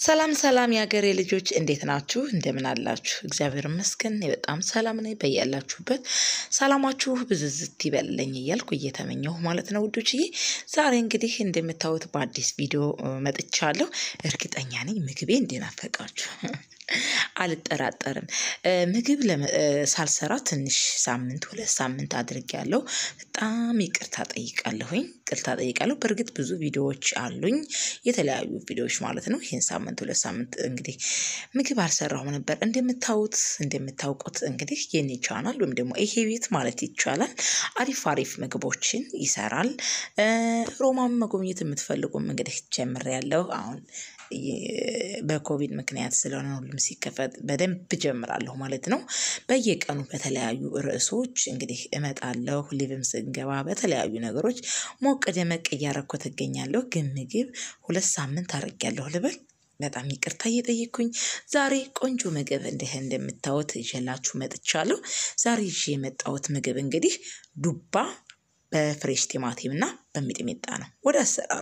ሰላም ሰላም የሀገሬ ልጆች እንዴት ናችሁ? እንደምን አላችሁ? እግዚአብሔር ይመስገን እኔ በጣም ሰላም ነኝ። በያላችሁበት ሰላማችሁ ብዝዝት ይበልልኝ እያልኩ እየተመኘሁ ማለት ነው ውዶችዬ። ዛሬ እንግዲህ እንደምታዩት በአዲስ ቪዲዮ መጥቻለሁ። እርግጠኛ ነኝ ምግቤ እንደናፈቃችሁ አልጠራጠርም። ምግብ ሳልሰራ ትንሽ ሳምንት ሁለት ሳምንት አድርጌያለሁ። በጣም ይቅርታ ጠይቃለሁኝ ይቅርታ ጠይቃለሁ። በእርግጥ ብዙ ቪዲዮዎች አሉኝ የተለያዩ ቪዲዮዎች ማለት ነው። ይህን ሳምንት ሁለት ሳምንት እንግዲህ ምግብ አልሰራሁም ነበር። እንደምታዩት እንደምታውቁት እንግዲህ የኔ ቻናል ወይም ደግሞ ይሄ ቤት ማለት ይቻላል አሪፍ አሪፍ ምግቦችን ይሰራል። ሮማን መጎብኘት የምትፈልጉም እንግዲህ ጀምሬያለሁ አሁን በኮቪድ ምክንያት ስለሆነ ሁሉም ሲከፈት በደንብ ጀምራለሁ ማለት ነው። በየቀኑ በተለያዩ ርዕሶች እንግዲህ እመጣለሁ ሊቭም ስንገባ በተለያዩ ነገሮች ሞቅ ደመቅ እያረኩት እገኛለሁ። ግን ምግብ ሁለት ሳምንት አድርጌያለሁ ልበል። በጣም ይቅርታ እየጠየኩኝ ዛሬ ቆንጆ ምግብ እንዲህ እንደምታዩት ይዤላችሁ መጥቻለሁ። ዛሬ ይዤ የመጣሁት ምግብ እንግዲህ ዱባ በፍሬሽ ቲማቲም እና በሚጥሚጣ ነው። ወደ አሰራሩ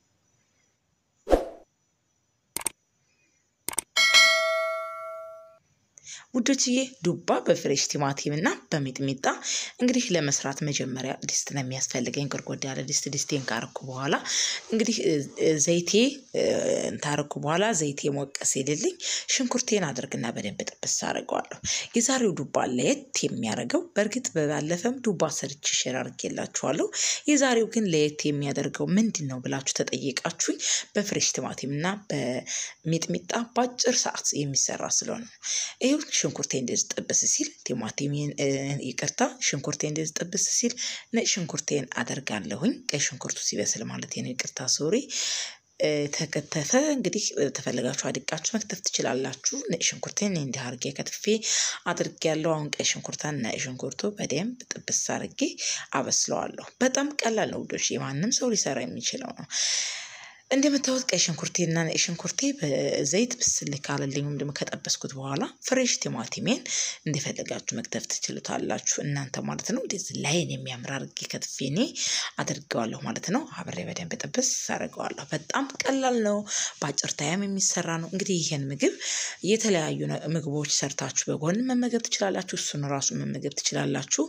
ውዶችዬ ዱባ በፍሬሽ ቲማቲም እና በሚጥሚጣ እንግዲህ ለመስራት መጀመሪያ ድስት ነው የሚያስፈልገኝ። ጎድጎድ ያለ ድስት ድስቴን ካረኩ በኋላ እንግዲህ ዘይቴ ታረኩ በኋላ ዘይቴ ሞቅ ሲልልኝ ሽንኩርቴን አድርግና በደንብ ጥብስ አድርገዋለሁ። የዛሬው ዱባ ለየት የሚያደርገው በእርግጥ በባለፈም ዱባ ሰርች ሼር አድርጌላችኋለሁ። የዛሬው ግን ለየት የሚያደርገው ምንድን ነው ብላችሁ ተጠየቃችሁኝ። በፍሬሽ ቲማቲም እና በሚጥሚጣ በአጭር ሰዓት የሚሰራ ስለሆነ ነው። ይኸው ሽንኩርቴ እንደዚህ ጥብስ ሲል ቲማቲሜን ይቅርታ ሽንኩርቴ እንደዚህ ጥብስ ሲል ነጭ ሽንኩርቴን አደርጋለሁኝ። ቀይ ሽንኩርቱ ሲበስል ማለት ነው። ይቅርታ ሶሪ ተከተፈ እንግዲህ ተፈለጋችሁ አድቃችሁ መክተፍ ትችላላችሁ። ነጭ ሽንኩርቴን እንዲህ አርጌ ከትፌ አድርጌያለሁ። አሁን ቀይ ሽንኩርታን ነጭ ሽንኩርቱ በደንብ ጥብስ አርጌ አበስለዋለሁ። በጣም ቀላል ነው ውዶች፣ የማንም ሰው ሊሰራ የሚችለው ነው። እንደምታዩት ቀይ ሽንኩርቴና ነጭ ሽንኩርቴ በዘይት ብስል ካለልኝ ወይም ደግሞ ከጠበስኩት በኋላ ፍሬሽ ቲማቲሜን እንደፈለጋችሁ መክተፍ ትችሉታላችሁ እናንተ ማለት ነው። እንደዚህ ላይን የሚያምር አድርጌ ከትፌ እኔ አድርገዋለሁ ማለት ነው። አብሬ በደንብ ጥብስ አደርገዋለሁ። በጣም ቀላል ነው፣ በአጭር ታይም የሚሰራ ነው። እንግዲህ ይህን ምግብ የተለያዩ ምግቦች ሰርታችሁ በጎን መመገብ ትችላላችሁ። እሱን ራሱ መመገብ ትችላላችሁ።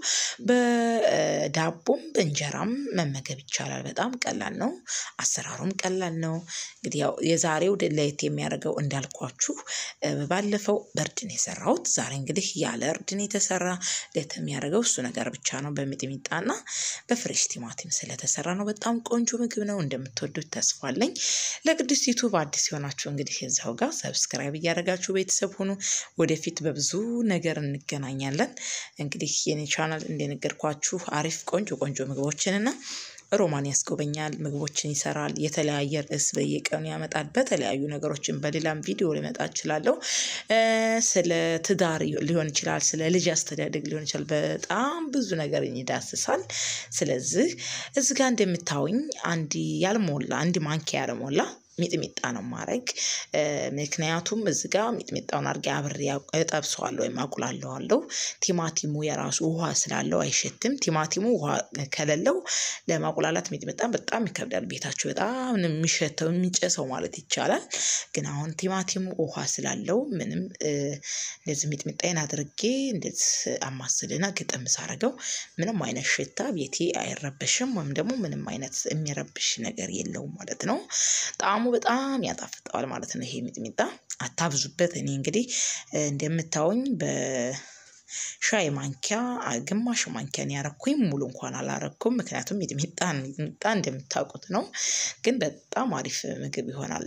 በዳቦም በእንጀራም መመገብ ይቻላል። በጣም ቀላል ነው። አሰራሩም ቀላል ነው። እንግዲህ ያው የዛሬው ለየት የሚያደርገው እንዳልኳችሁ ባለፈው በእርድን የሰራሁት ዛሬ እንግዲህ ያለ እርድን የተሰራ ለየት የሚያደርገው እሱ ነገር ብቻ ነው። በሚጥሚጣና በፍሬሽ ቲማቲም ስለተሰራ ነው። በጣም ቆንጆ ምግብ ነው። እንደምትወዱት ተስፋ አለኝ። ለቅዱስ ዩቱብ አዲስ የሆናችሁ እንግዲህ እዛው ጋር ሰብስክራይብ እያደረጋችሁ ቤተሰብ ሁኑ። ወደፊት በብዙ ነገር እንገናኛለን። እንግዲህ የኔ ቻናል እንደነገርኳችሁ አሪፍ ቆንጆ ቆንጆ ምግቦችንና ሮማን ያስጎበኛል፣ ምግቦችን ይሰራል፣ የተለያየ ርዕስ በየቀኑ ያመጣል። በተለያዩ ነገሮችን በሌላም ቪዲዮ ሊመጣ እችላለሁ። ስለ ትዳር ሊሆን ይችላል፣ ስለ ልጅ አስተዳደግ ሊሆን ይችላል። በጣም ብዙ ነገር ይዳስሳል። ስለዚህ እዚህ ጋር እንደምታዩኝ አንድ ያልሞላ አንድ ማንኪያ ያልሞላ ሚጥሚጣ ነው ማድረግ። ምክንያቱም እዚ ጋ ሚጥሚጣውን አድርጌ አብሬ እጠብሰዋለሁ ወይም አቁላለዋለሁ። ቲማቲሙ የራሱ ውሃ ስላለው አይሸትም። ቲማቲሙ ውሃ ከሌለው ለማቁላላት ሚጥሚጣ በጣም ይከብዳል። ቤታችሁ በጣም የሚሸተው የሚጨሰው ማለት ይቻላል። ግን አሁን ቲማቲሙ ውሃ ስላለው ምንም እንደዚህ ሚጥሚጣዬን አድርጌ እንደዚህ አማስልና ግጥም ሳረገው ምንም አይነት ሽታ ቤቴ አይረበሽም፣ ወይም ደግሞ ምንም አይነት የሚረብሽ ነገር የለውም ማለት ነው። ጣዕሙ በጣም ያጣፍጠዋል ማለት ነው። ይሄ ሚጥሚጣ አታብዙበት። እኔ እንግዲህ እንደምታዩኝ በሻይ ማንኪያ ግማሽ ማንኪያን ያረኩኝ ሙሉ እንኳን አላረኩም። ምክንያቱም ሚጥሚጣ ሚጥሚጣ እንደምታውቁት ነው፣ ግን በጣም አሪፍ ምግብ ይሆናል።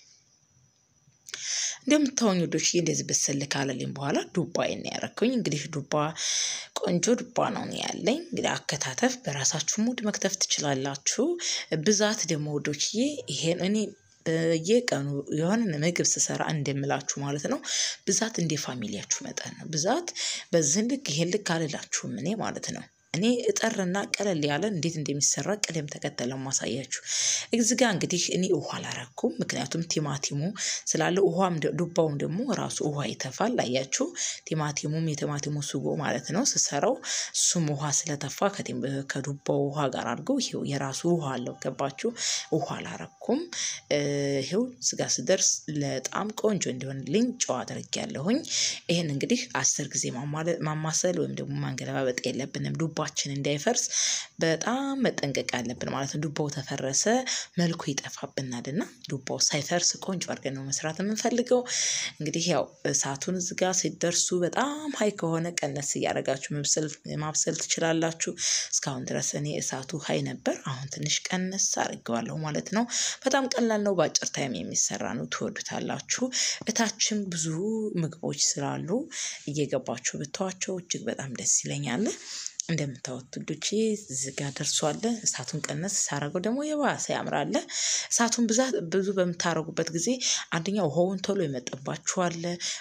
እንደምታዩኝ ወዶች እንደዚህ በሰል ካለልኝ በኋላ ዱባዬን ነው ያረኩኝ። እንግዲህ ዱባ ቆንጆ ዱባ ነው ያለኝ። እንግዲህ አከታተፍ በራሳችሁ ሙድ መክተፍ ትችላላችሁ። ብዛት ደግሞ ወዶችዬ ይሄን እኔ በየቀኑ የሆነ ምግብ ስሰራ እንደምላችሁ ማለት ነው። ብዛት እንደ ፋሚሊያችሁ መጠን ነው። ብዛት በዚህ ልክ ይሄን ልክ አልላችሁም እኔ ማለት ነው። እኔ እጠርና ቀለል ያለ እንዴት እንደሚሰራ ቅደም ተከተል ነው ማሳያችሁ። እዚህ ጋር እንግዲህ እኔ ውሃ አላረኩም፣ ምክንያቱም ቲማቲሙ ስላለ ውሃም ዱባውም ደግሞ ራሱ ውሃ ይተፋል። አያችሁ ቲማቲሙም የቲማቲሙ ስጎ ማለት ነው ስሰራው እሱም ውሃ ስለተፋ ከዱባው ውሃ ጋር አድርገው ይሄው የራሱ ውሃ አለው። ገባችሁ? ውሃ አላረኩም። ይሄው ስጋ ስደርስ በጣም ቆንጆ እንዲሆንልኝ ጨው አድርጌያለሁኝ። ይሄን እንግዲህ አስር ጊዜ ማማሰል ወይም ደግሞ ማንገለባበጥ የለብንም ዱባችን እንዳይፈርስ በጣም መጠንቀቅ አለብን ማለት ነው። ዱባው ተፈረሰ መልኩ ይጠፋብናል እና ዱባው ሳይፈርስ ቆንጆ አድርገን ነው መስራት የምንፈልገው። እንግዲህ ያው እሳቱን እዚህ ጋር ሲደርሱ በጣም ሀይ ከሆነ ቀነስ እያደረጋችሁ ማብሰል ትችላላችሁ። እስካሁን ድረስ እኔ እሳቱ ሀይ ነበር። አሁን ትንሽ ቀነስ አድርጌዋለሁ ማለት ነው። በጣም ቀላል ነው። በአጭር ታይም የሚሰራ ነው። ትወዱታላችሁ። እታችም ብዙ ምግቦች ስላሉ እየገባችሁ ብተዋቸው እጅግ በጣም ደስ ይለኛል። እንደምታዩት ውዶቼ እዚህ ጋር ደርሷል። እሳቱን ቀነስ ሳረገው ደግሞ የባሰ ያምራል። እሳቱን ብዛት ብዙ በምታረጉበት ጊዜ አንደኛ ውሃውን ቶሎ ይመጠባችኋል፣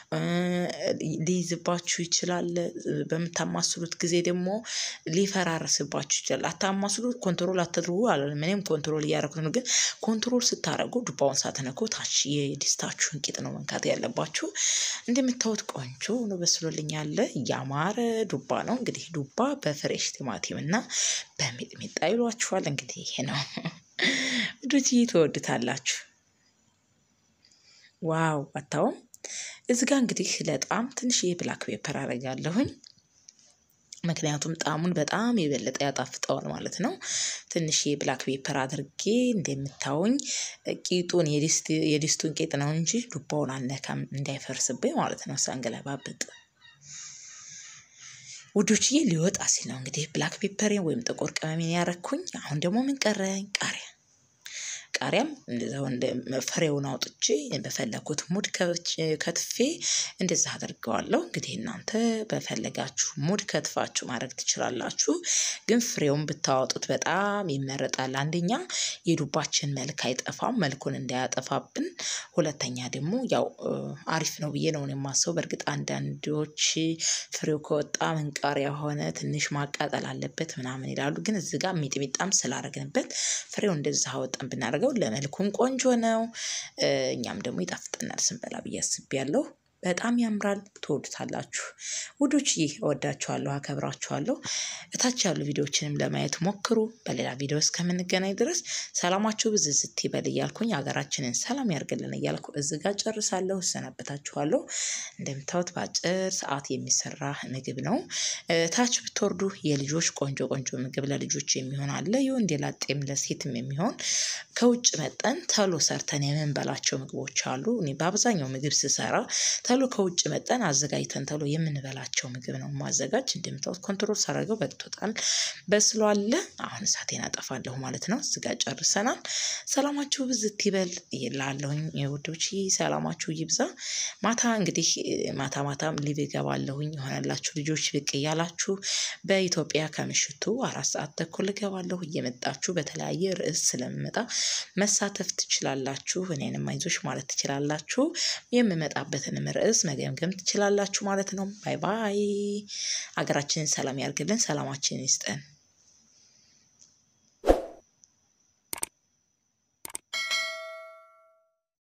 ሊይዝባችሁ ይችላል። በምታማስሉት ጊዜ ደግሞ ሊፈራረስባችሁ ይችላል። አታማስሉ፣ ኮንትሮል አትድርጉ አላለም። እኔም ኮንትሮል እያደረኩት ነው። ግን ኮንትሮል ስታደረጉ ዱባውን ሳትነኩ ታች የድስታችሁን ቂጥ ነው መንካት ያለባችሁ። እንደምታዩት ቆንጆ ነው በስሎልኛል። ያማረ ዱባ ነው። እንግዲህ ዱባ በፍሬሽ ቲማቲም እና በሚጥሚጣ ይሏችኋል። እንግዲህ ይሄ ነው ውዶች፣ ትወዱታላችሁ። ዋው አታውም። እዚህ ጋር እንግዲህ ለጣም ትንሽዬ ብላክ ፔፐር አረጋለሁኝ ምክንያቱም ጣዕሙን በጣም የበለጠ ያጣፍጠዋል ማለት ነው። ትንሽ የብላክ ፔፐር አድርጌ እንደምታዩኝ ቂጡን የድስቱን ቂጥ ነው እንጂ ዱባውን አልነካም እንዳይፈርስብኝ ማለት ነው ሳንገለባብጥ። ውዶችዬ ሊወጣ ሲል ነው እንግዲህ ብላክ ፔፐሬን ወይም ጥቁር ቅመሜን ያረኩኝ። አሁን ደግሞ ምን ቀረኝ? ቃሪያ ቃሪያም እንደዛው እንደ ፍሬውን አውጥቼ በፈለኩት ሙድ ከትፌ እንደዛ አድርገዋለሁ። እንግዲህ እናንተ በፈለጋችሁ ሙድ ከትፋችሁ ማድረግ ትችላላችሁ። ግን ፍሬውን ብታወጡት በጣም ይመረጣል። አንደኛ የዱባችን መልክ አይጠፋም፣ መልኩን እንዳያጠፋብን። ሁለተኛ ደግሞ ያው አሪፍ ነው ብዬ ነው የማስበው። በእርግጥ አንዳንዶች ፍሬው ከወጣ ምንቃሪያ ሆነ ትንሽ ማቃጠል አለበት ምናምን ይላሉ። ግን እዚህ ጋር ሚጥሚጣም ስላረግንበት ፍሬው እንደዛ አወጣን ብናደርገው ለመልኩም ቆንጆ ነው። እኛም ደግሞ ይጣፍጠናል ስንበላ ብዬ አስቤያለሁ። በጣም ያምራል። ትወዱታላችሁ ውዶች። ይህ እወዳችኋለሁ፣ አከብራችኋለሁ። እታች ያሉ ቪዲዮዎችንም ለማየት ሞክሩ። በሌላ ቪዲዮ እስከምንገናኝ ድረስ ሰላማችሁ ብዝዝት ይበል እያልኩኝ ሀገራችንን ሰላም ያርግልን እያልኩ እዚህ ጋር ጨርሳለሁ፣ እሰናበታችኋለሁ። እንደምታዩት በአጭር ሰዓት የሚሰራ ምግብ ነው። ታች ብትወርዱ የልጆች ቆንጆ ቆንጆ ምግብ ለልጆች የሚሆን አለ፣ የወንድ ላጤም ለሴትም የሚሆን ከውጭ መጠን ተሎ ሰርተን የምንበላቸው ምግቦች አሉ። እኔ በአብዛኛው ምግብ ስሰራ ተሎ ከውጭ መጠን አዘጋጅተን ተሎ የምንበላቸው ምግብ ነው ማዘጋጅ። እንደምታዩት ኮንትሮል ሳደርገው በቅቶታል፣ በስሏል። አሁን እሳቴን አጠፋለሁ ማለት ነው። እዚጋ ጨርሰናል። ሰላማችሁ ብዝት ይበል ይላለሁኝ ውዶች፣ ሰላማችሁ ይብዛ። ማታ እንግዲህ ማታ ማታ ሊቭ እገባለሁኝ የሆነላችሁ ልጆች ብቅ እያላችሁ በኢትዮጵያ ከምሽቱ አራት ሰዓት ተኩል እገባለሁ። እየመጣችሁ በተለያየ ርዕስ ስለምመጣ መሳተፍ ትችላላችሁ። እኔንም አይዞሽ ማለት ትችላላችሁ። የምመጣበትንም ርዕስ መገምገም ትችላላችሁ ማለት ነው። ባይ ባይ። ሀገራችንን ሰላም ያርግልን፣ ሰላማችንን ይስጠን።